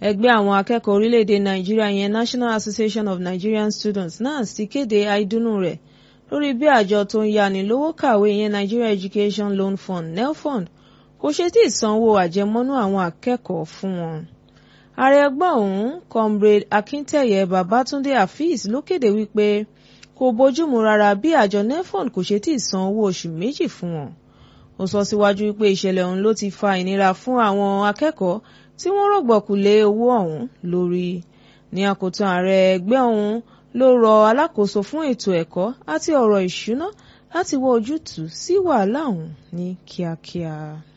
ẹgbẹ́ àwọn akẹ́kọ̀ọ́ orílẹ̀-èdè nàìjíríà yẹn National Association of Nigerian Students NANS ti kéde àìdùnnú rẹ̀ lórí bí àjọ tó ń yáni lówó kàwé yẹn Nigeria Education Loan Fund NELFund kò ṣe tí ì sanwó àjẹmọ́nú àwọn akẹ́kọ̀ọ́ fún wọn. ààrẹ ẹgbẹ́ ọ̀hún comrade Akíntẹ̀yẹ Babátúndé Afeez ló kéde wípé kò bójúmu rárá bí àjọ NELFund kò ṣe tí ì san owó oṣù méjì fún wọn. ó sọ síwájú wípé ìṣẹ̀lẹ̀ ọ̀hún ló ti fa ìnira fún àwọn akẹ́kọ̀ọ́ tí wọ́n rọ̀gbọ̀kú lé owó ọ̀hún lórí. ní àkótán ààrẹ ẹgbẹ́ ọ̀hún ló rọ alákòóso fún ètò ẹ̀kọ́ àti ọ̀rọ̀ ìṣúná láti wá ojútùú sí wàhálà ọ̀hún ní kíákíá.